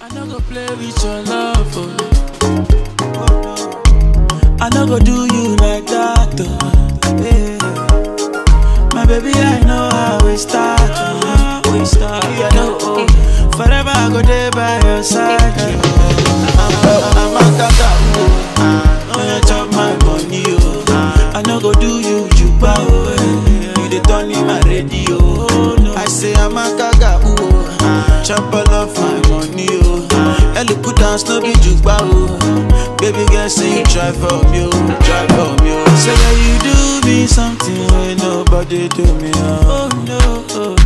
I no go play with your love, oh. I no go do you like that, oh. Yeah. My baby, I know how we start, oh. We start, yeah, no, oh. Forever I go there by your side, oh. I'm, I'm a kaka, oh. Oh, you chop my money, oh. I no go do you juba, oh. eh. You dey turn in my radio, oh. No. I say I'm a kaka, oh. Chop all of my money, oh. Ellie put down no be juba, oh. Baby girl, say you try for me, oh. Try for me, oh. Say that you do me something when nobody do me, oh. Oh no, oh.